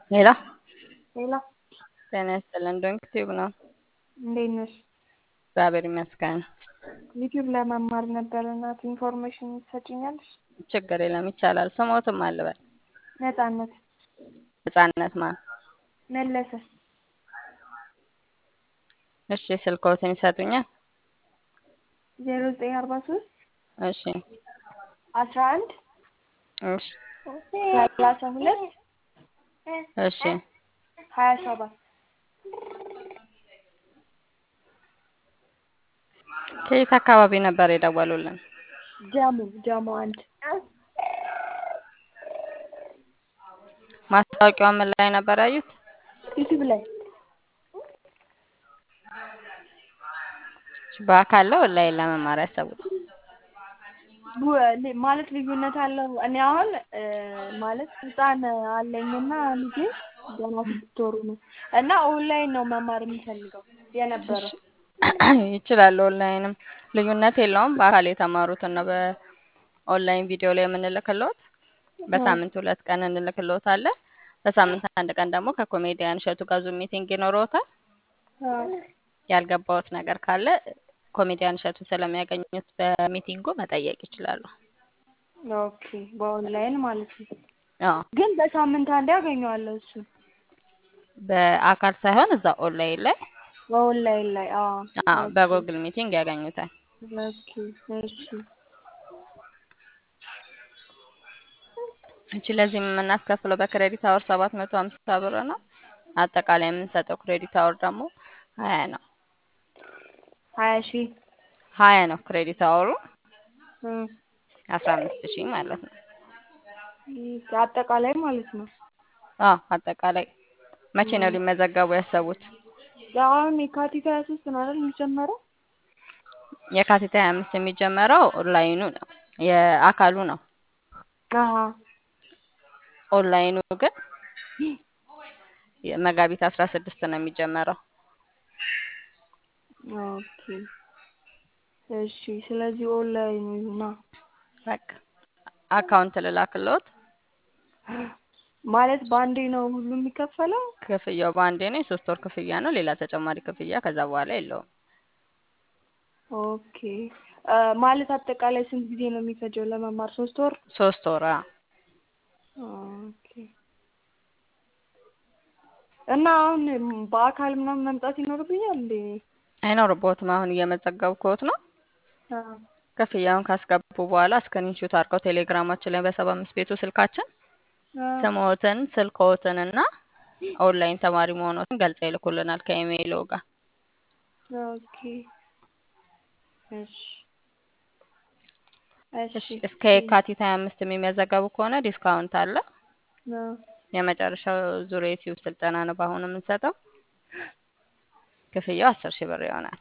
ሄሎ ሌላ ጤና ይስጥልን። ዶንክ ቲዩብ ነው። እንዴት ነሽ? እግዚአብሔር ይመስገን። ዩቲዩብ ለመማር ነበር እናት ኢንፎርሜሽን ትሰጭኛለሽ? ችግር የለም ይቻላል። ስሞትም አልበል ነጻነት ነጻነት ማን? መለሰ እሺ ስልክዎትን ይሰጡኛል? ዜሮ ዘጠኝ አርባ ሶስት እሺ አስራ አንድ እሺ ሰላሳ ሁለት እሺ ሀያ ሰባት ከየት አካባቢ ነበር የደወሉልን? ጀሙ ጀሙ አንድ ማስታወቂያውን ምን ላይ ነበር ያዩት? ዩቲዩብ ላይ በአካል ነው ኦንላይን ለመማር ያሰቡት? ቡ- ሊ- ማለት ልዩነት አለው። እኔ አሁን እ ማለት ህፃን አለኝና ልጄ ገና ስድስት ወሩ ነው እና ኦንላይን ነው መማር የሚፈልገው የነበረው። ይችላል። ኦንላይንም ልዩነት የለውም። በአካል የተማሩትን ነው በኦንላይን ቪዲዮ ላይ የምንልክልዎት። በሳምንት ሁለት ቀን እንልክልዎታለን። በሳምንት አንድ ቀን ደግሞ ከኮሜዲያን እሸቱ ጋር ዙም ሚቲንግ ይኖረዎታል። አዎ። ያልገባዎት ነገር ካለ ኮሜዲያን እሸቱ ስለሚያገኙት በሚቲንጉ መጠየቅ ይችላሉ። ኦኬ በኦንላይን ማለት ነው። አዎ ግን በሳምንት አንዴ አገኘዋለሁ እሱ በአካል ሳይሆን እዛ ኦንላይን ላይ በኦንላይን ላይ አዎ። አዎ በጉግል ሚቲንግ ያገኙታል። ኦኬ እሺ እቺ ለዚህ የምናስከፍለው በክሬዲት አወር ሰባት መቶ ሀምሳ ብር ነው። አጠቃላይ የምንሰጠው ክሬዲት አወር ደግሞ ሀያ ነው። ሀያ ሺህ ሀያ ነው ክሬዲት አወሩ እም፣ አስራ አምስት ሺህ ማለት ነው። አጠቃላይ ማለት ነው። አዎ አጠቃላይ መቼ ነው ሊመዘገቡ ያሰቡት? አሁን የካቲት ሀያ ሶስት ነው አይደል የሚጀመረው? የካቲት ሀያ አምስት የሚጀመረው ኦንላይኑ ነው የአካሉ ነው። አሀ ኦንላይኑ ግን መጋቢት አስራ ስድስት ነው የሚጀመረው። ኦኬ እሺ። ስለዚህ ኦንላይን ይሁና በቃ አካውንት ልላክልዎት። ማለት በአንዴ ነው ሁሉ የሚከፈለው? ክፍያው በአንዴ ነው። የሶስት ወር ክፍያ ነው። ሌላ ተጨማሪ ክፍያ ከዛ በኋላ የለውም። ኦኬ እ ማለት አጠቃላይ ስንት ጊዜ ነው የሚፈጀው ለመማር? ሶስት ወር? ሶስት ወር አዎ። ኦኬ እና አሁን በአካል ምናምን መምጣት ይኖርብኛል እንዴ? አይኖርብዎትም። አሁን እየመዘገብኩት ነው። አዎ ክፍያውን ካስገቡ በኋላ ስክሪንሾት አድርገው ቴሌግራማችን ላይ በሰባ አምስት ቤቱ ስልካችን አዎ። ስምዎትን ስልክዎትን እና ኦንላይን ተማሪ መሆኖትን ገልጸው ይልኩልናል ከኢሜይሎ ጋር። ኦኬ እሺ እሺ እሺ እስከ የካቲት ሀያ አምስት የሚመዘገቡ ከሆነ ዲስካውንት አለ። አዎ የመጨረሻው ዙር የዩቲዩብ ስልጠና ነው በአሁኑ የምንሰጠው። ክፍያው አስር ሺህ ብር ይሆናል።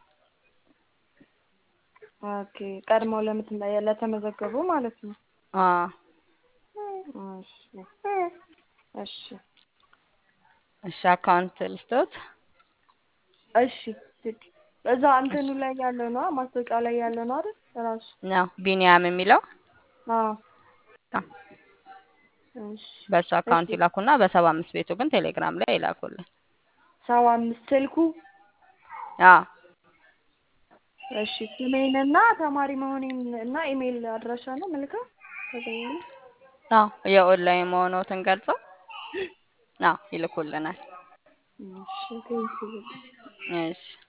ኦኬ ቀድመው ለምት ለተመዘገቡ ማለት ነው። አዎ እሺ እሺ እሺ አካውንት ልስጥዎት? እሺ እዛ እንትኑ ላይ ያለው ነው ማስታወቂያው ላይ ያለው ነው አይደል? ራሱ ነው ቢኒያም የሚለው አዎ አዎ። እሺ በእሱ አካውንት ይላኩና በሰባ አምስት ቤቱ ግን ቴሌግራም ላይ ይላኩልን። ሰባ አምስት ስልኩ አዎ እሺ ስሜንና ተማሪ መሆኔን እና ኢሜይል አድራሻ ነው መልካም ተገኘ አዎ የኦንላይን መሆኖትን ገልጸው አዎ ይልኩልናል። እሺ ቴንኪው እሺ